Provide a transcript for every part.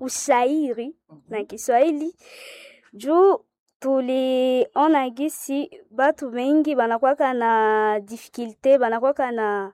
ushairi na Kiswahili juu tuliona gisi batu bengi banakwaka na difficulte banakwaka na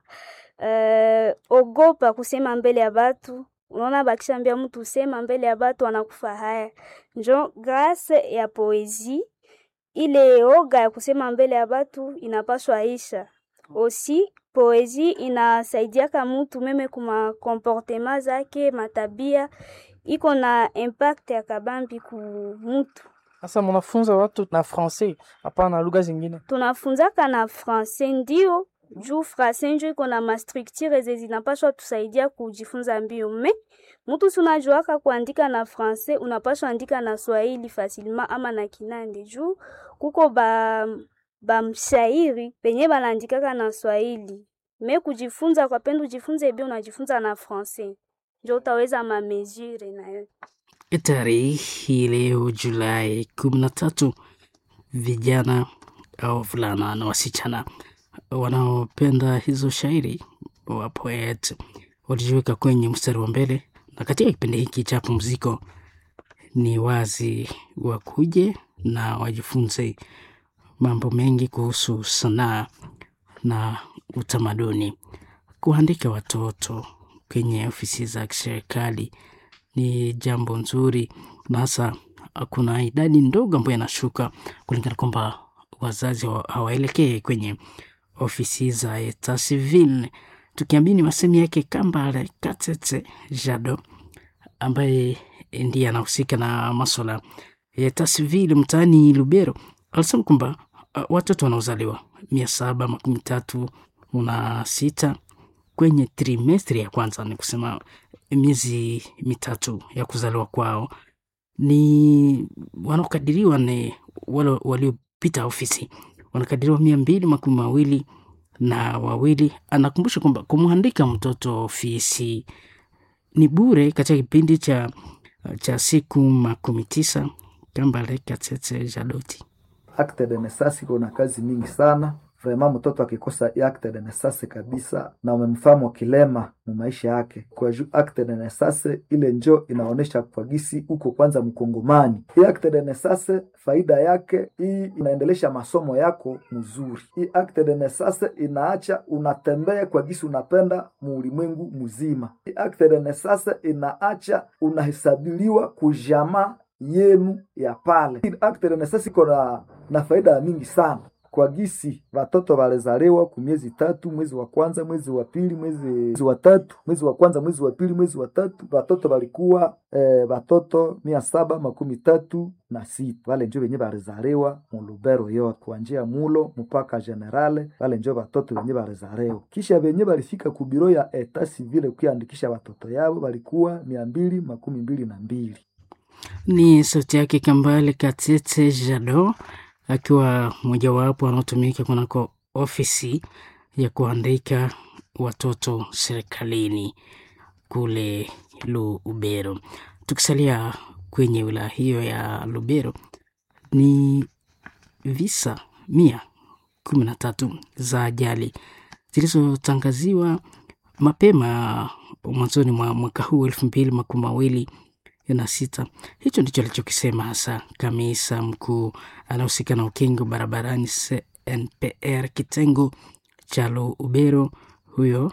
uh, ogopa kusema mbele ya batu. Unaona, bakishambia mtu usema mbele ya batu anakufa haya. Njo grâce ya poesie ile oga ya kusema mbele ya batu inapaswa isha. Osi poesie inasaidiaka mutu meme kuma comportement zake matabia, iko na impact ya kabambi ku mutu. Sasa munafunza watu na francais, hapana lugha zingine? Tunafunzaka na francais ndio juu francais njo iko na mastructure ze zinapaswa tusaidia kujifunza mbio. Me mutu si unajuaka kuandika na francais, unapaswa andika na Swahili facilement ama na Kinande juu kuko ba bamshairi penye banaandikaka na Swahili. Me kujifunza kwa pendo ujifunze bi unajifunza na francais njo utaweza mamesure nayo. Tarehe leo Julai kumi na tatu, vijana au vulana na wasichana wanaopenda hizo shairi wa poet walijiweka kwenye mstari wa mbele, na katika kipindi hiki cha pumziko ni wazi wakuje na wajifunze mambo mengi kuhusu sanaa na utamaduni. Kuandika watoto kwenye ofisi za kiserikali ni jambo nzuri, na hasa kuna idadi ndogo ambayo inashuka kulingana kwamba wazazi hawaelekee kwenye ofisi za etat civil, tukiamini masemi yake Kambale Katete Jado ambaye ndiye anahusika na maswala ya etat civil mtaani Lubero, alisema kwamba uh, watoto wanaozaliwa mia saba makumi tatu na sita kwenye trimestri ya kwanza, ni kusema miezi mitatu ya kuzaliwa kwao, ni wanaokadiriwa ni wale waliopita ofisi wanakadiriwa mia mbili makumi mawili na wawili. Anakumbusha kwamba kumwandika mtoto ofisi ni bure katika kipindi cha, cha siku makumi tisa. Kambale Katete Jadoti acte de naissance iko na kazi mingi sana vraiment. Mtoto akikosa acte de naissance kabisa, na umemfahamu kilema mu maisha yake, kwa juu acte de naissance ile njo inaonesha kwa gisi uko kwanza mkongomani. Hii acte de naissance faida yake hii inaendelesha masomo yako mzuri. Hii acte de naissance inaacha unatembea kwa gisi unapenda muulimwengu mzima. Hii acte de naissance inaacha unahesabiliwa kujamaa yenu ya pale. Acte de naissance iko na, na faida mingi sana kwa gisi watoto walizaliwa ku miezi tatu, mwezi wa kwanza, mwezi wa pili, mwezi wa tatu, mwezi wa kwanza, mwezi wa pili, mwezi wa tatu, watoto walikuwa eh, watoto mia saba makumi tatu na sita wale njo wenye walizaliwa mu Lubero yote kuanjia mulo mpaka generale, wale njo watoto wenye walizaliwa. Kisha wenye walifika ku biro ya etat civile kuandikisha watoto yao walikuwa mia mbili makumi mbili na mbili. Ni sauti yake Kambale Katete Jado akiwa mojawapo wanaotumika kunako ofisi ya kuandika watoto serikalini kule Lubero. Tukisalia kwenye wilaya hiyo ya Lubero, ni visa mia kumi na tatu za ajali zilizotangaziwa mapema mwanzoni mwa mwaka huu elfu mbili makumi mawili na sita. Hicho ndicho alichokisema hasa kamisa mkuu anahusika na ukingo barabarani CNPR kitengo cha Lubero. Huyo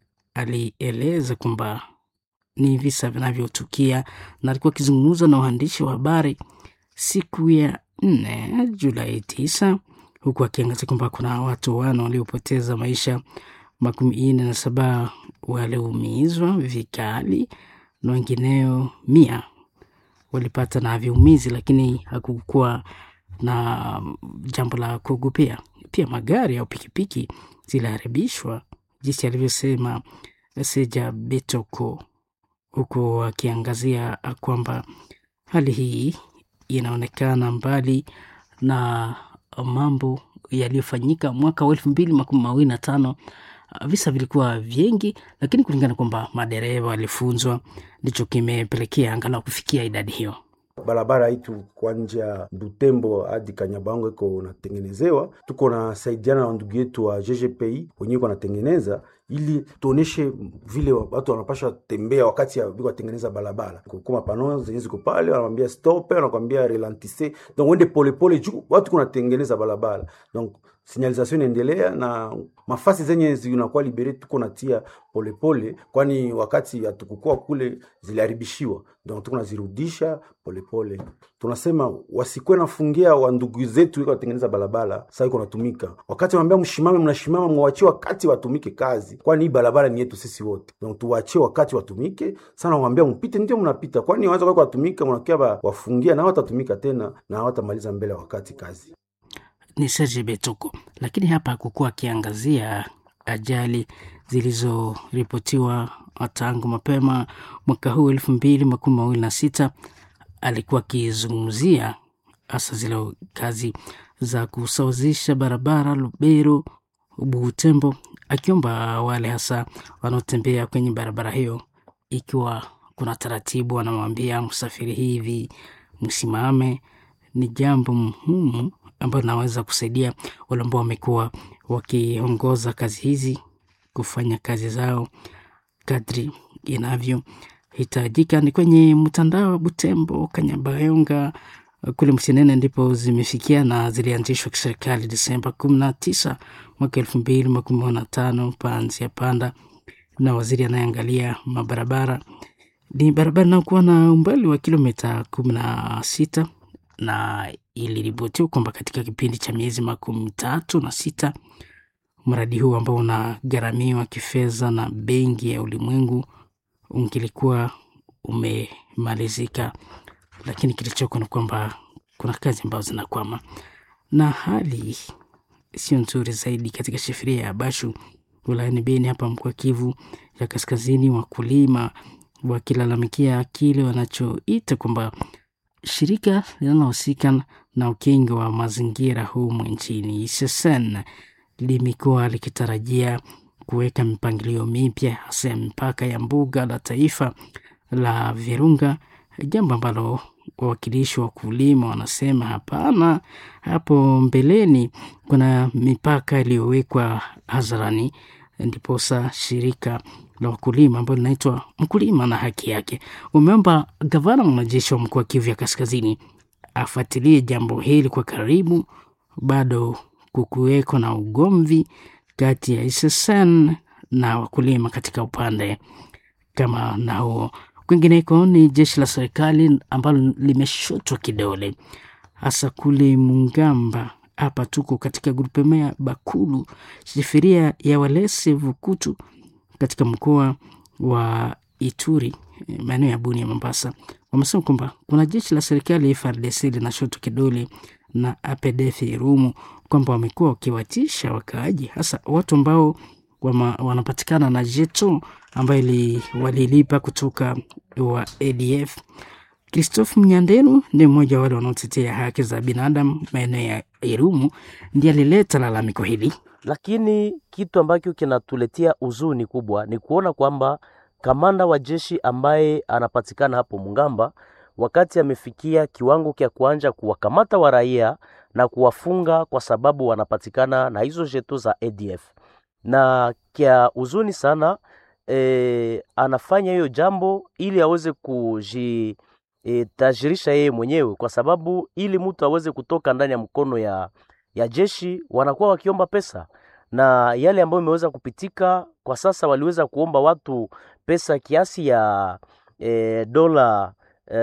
alieleza kwamba ni visa vinavyotukia, na alikuwa akizungumza na waandishi wa habari siku ya nne Julai tisa, huku akiangazia kwamba kuna watu wane waliopoteza maisha, makumi nne na saba waliumizwa vikali na wengineo mia walipata na viumizi, lakini hakukuwa na jambo la kuogopea. Pia magari au pikipiki ziliharibishwa, jinsi alivyosema Seja Betoko, huku akiangazia kwamba hali hii inaonekana mbali na mambo yaliyofanyika mwaka wa elfu mbili makumi mawili na tano visa vilikuwa vingi, lakini kulingana kwamba madereva walifunzwa, ndicho kimepelekea angalau kufikia idadi hiyo. Barabara itu kwanja Butembo hadi Kanyabango iko natengenezewa, tuko na saidiana na ndugu yetu wa GGPI wenyewe iko natengeneza ili tuoneshe vile watu wanapasha tembea wakati ya biko watengeneza barabara kukuma pano zenye ziko pale wanamwambia stop wanakwambia relantisse donc wende polepole juu watu kunatengeneza barabara donc signalisation inaendelea na mafasi zenye zinakuwa libere tuko natia polepole kwani wakati hatukukua kule ziliharibishiwa donc tuko nazirudisha polepole tunasema wasikwe nafungia wa ndugu zetu iko watengeneza barabara sasa iko natumika wakati wanaambia mshimame mnashimama mwachie wakati watumike kazi kwani hii barabara ni yetu sisi wote donc tuwachie wakati watumike sana wanaambia mpite ndio mnapita kwani wanaweza kwa watumika mnakia wafungia na watatumika tena na hawatamaliza mbele ya wakati kazi ni Serge Betuko, lakini hapa hakukuwa akiangazia ajali zilizoripotiwa tangu mapema mwaka huu elfu mbili makumi mawili na sita. Alikuwa akizungumzia hasa zile kazi za kusawazisha barabara Lubero Butembo, akiomba wale hasa wanaotembea kwenye barabara hiyo, ikiwa kuna taratibu, wanamwambia msafiri hivi, msimame. Ni jambo muhimu ambayo inaweza kusaidia wale ambao wamekuwa wakiongoza kazi hizi kufanya kazi zao kadri inavyohitajika. Ni kwenye mtandao wa Butembo, Kanyabayonga kule Msinene ndipo zimefikia na zilianzishwa kiserikali Desemba kumi na tisa mwaka elfu mbili makumi na tano panzi ya panda na waziri anayeangalia mabarabara. Ni barabara inayokuwa na umbali wa kilomita kumi na sita na iliripotiwa kwamba katika kipindi cha miezi makumi tatu na sita mradi huu ambao unagharamiwa kifedha na Benki ya Ulimwengu ungilikuwa umemalizika, lakini kilichoko ni kwamba kuna kazi ambazo zinakwama na hali sio nzuri zaidi katika shifiria ya Bashu wilayani Beni hapa mkoa Kivu ya Kaskazini, wakulima wakilalamikia kile wanachoita kwamba shirika linalohusika na ukingi wa mazingira humu nchini SSN limekuwa likitarajia kuweka mipangilio mipya hasa ya mipaka ya mbuga la taifa la Virunga, jambo ambalo wawakilishi wa wakulima wanasema hapana. Hapo mbeleni kuna mipaka iliyowekwa hadharani, ndiposa shirika la wakulima ambalo linaitwa Mkulima na Haki Yake umeomba gavana mwanajeshi wa mkoa wa Kivu ya Kaskazini afuatilie jambo hili kwa karibu. Bado kukuweko na ugomvi kati ya SSN na wakulima katika upande kama na huo. Kwingineko ni jeshi la serikali ambalo limeshotwa kidole hasa kule Mungamba. Hapa tuko katika grupema ya Bakulu, shifiria ya Walese Vukutu katika mkoa wa Ituri, maeneo ya Buni ya Mombasa. Wamesema kwamba kuna jeshi la serikali FARDC linashotwa kidole na APDF Irumu kwamba wamekuwa wakiwatisha wakaaji, hasa watu ambao wama, wanapatikana na jeto ambayo walilipa kutoka wa ADF. Christophe Mnyanderu ni mmoja wa wale wanaotetea haki za binadamu maeneo ya Irumu, ndiye alileta lalamiko hili. Lakini kitu ambacho kinatuletea huzuni kubwa ni kuona kwamba kamanda wa jeshi ambaye anapatikana hapo Mungamba, wakati amefikia kiwango cha kuanja kuwakamata wa raia na kuwafunga kwa sababu wanapatikana na hizo jeto za ADF, na kia huzuni sana e, anafanya hiyo jambo ili aweze kuji e, tajirisha yeye mwenyewe, kwa sababu ili mtu aweze kutoka ndani ya mkono ya, ya jeshi wanakuwa wakiomba pesa, na yale ambayo imeweza kupitika kwa sasa, waliweza kuomba watu pesa kiasi ya e, dola e,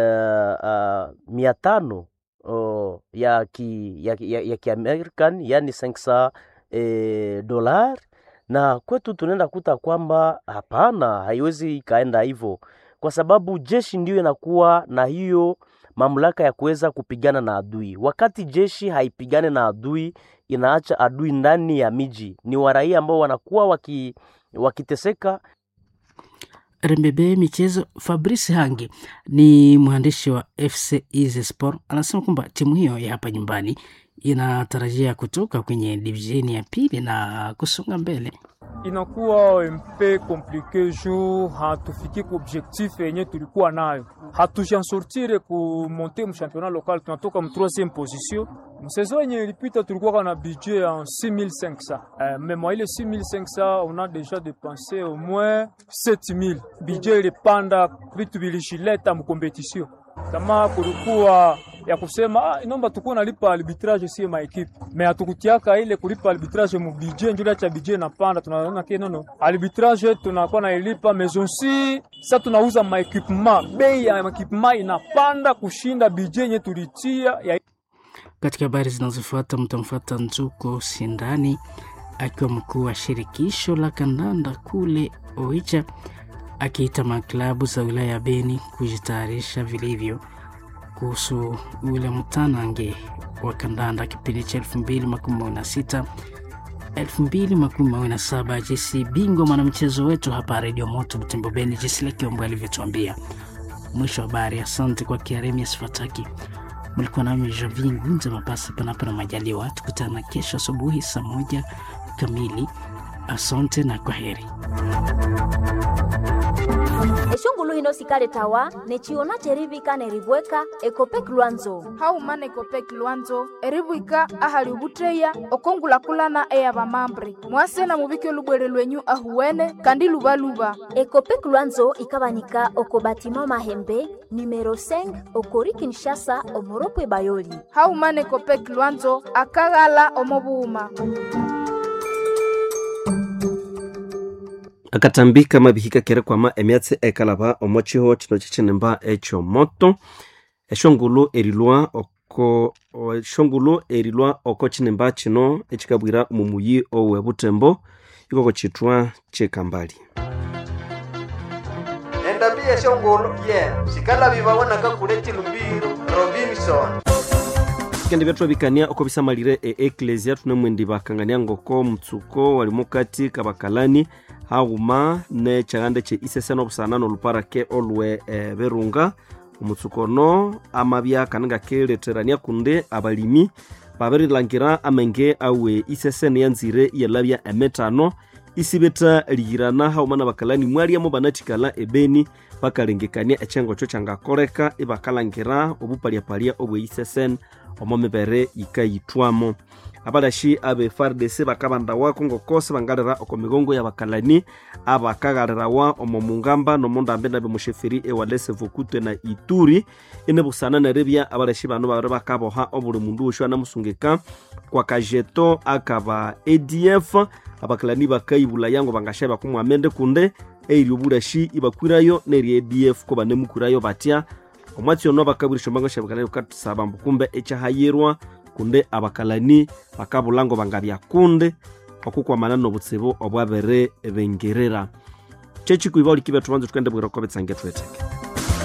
uh, mia tano oh, ya ki, ya, ya, ya kiamerican yani 500 e, dolar, na kwetu tunaenda kuta kwamba hapana, haiwezi ikaenda hivyo kwa sababu jeshi ndiyo inakuwa na hiyo mamlaka ya kuweza kupigana na adui. Wakati jeshi haipigane na adui, inaacha adui ndani ya miji, ni waraia ambao wanakuwa waki, wakiteseka. Rembebe michezo, Fabrice Hangi ni mwandishi wa FC Easy Sport, anasema kwamba timu hiyo ya hapa nyumbani inatarajia kutoka kwenye divisheni ya pili na kusonga mbele. inakuwa mpe komplike juu hatufiki ku objectif yenye tulikuwa nayo, hatujansortire ku monte mu championnat local, tunatoka mu 3e position. Msaison yenye ilipita tulikuwa na budget ya 6500 eh, mais mwa ile 6500 on a déjà dépensé au moins 7000 budget ilipanda, vitu vilishileta mu competition kama kulikuwa ya kusema ah, inomba tukuwa nalipa arbitrage sie maekipe me hatukutiaka ile kulipa arbitrage mu budget njula cha budget napanda, tunaona ke nono arbitrage tunakuwa nailipa mezonsi sa tunauza maekipema, bei ya maekipema inapanda kushinda budget yenye tulitia ya Katika habari zinazofuata mtamfuata Nzuko Sindani akiwa mkuu wa shirikisho la kandanda kule Oicha akiita maklabu za wilaya ya Beni kujitayarisha vilivyo kuhusu ule mtanange wa kandanda kipindi cha 2026 2027. Jesi bingwa mwanamchezo wetu hapa Radio Moto Butembo Beni, Jesi Lekiombo alivyotuambia. Mwisho wa habari. Asante kwa Kiaremias Fataki. Mlikuwa nami Javi Ngunze Mapasi, panapo na majaliwa. Tukutana kesho asubuhi saa moja kamili. Asante na kwa heri. eshongulu hino sikale tawa nechiona cherivika neribweka ekopek lwanzo haumana ekopek lwanzo eribwika ahali ubutreya okongulakulana eya bamambre mwasena mubike olubwere lwenyu ahuwene kandi lubaluba ekopek lwanzo ikabanika oko batima mahembe numero 5 okori kinshasa omoropwe bayoli haumana ekopek lwanzo akaghala omobuuma akatambika mabihika kere kwama emyatsi ekalaba omo chiho chino chichinemba ekyomoto eshongulu erilwa oko o- eshongulu erilwa oko chinemba chino echikabwira omumuyi owe butembo ikoko chitwa chekambali endambi yeshongolo ye sikalabi babonaka kule chilumbiro robinson kendi byathu bikania oko bisamalire eeklesia thunemwendi bakangania ngoko mutsuko walimo kati kabakalani haghuma ne chaghande che isesena obusana noluparake olwe e, berunga omutsuko ono amabya kananga keletherania kundi abalimi babirilangira amenge awe isesene yanzire iyalabya emetano isibetha liyirana hauma na bakalani mwaliamo banathikala ebeni bakalengekania ekyengo-kyo kyangakoleka ibakalangira obupaliapalya obwe isesene omo mibere yikayithwamo abalashi abe fardc bakabandawako ngokosi bangalira oko migongo ya bakalani abakaghalirawa omo mungamba nomundambe nabe musheferi ewalese vokutwe na ituri ine busana neribya abalashi bano babiri bakaboha obuli mundu wosho anamusungika kwa kajeto akaba adf abakalani bakayibula yango bangasha bakumwamende kunde eiri obulashi ibakwirayo neri adf ko banemukurayo batya omwatsi ono bakabwirisha ombango shabakalani bukatusaba mbu kumbe ekyahayirwa kunde abakalani bakabulango bangabyakunde okukwamana nobutsibu obwabere bengerera kyekikuiba oliki bethu banza tukende bwira ko betsange tweteke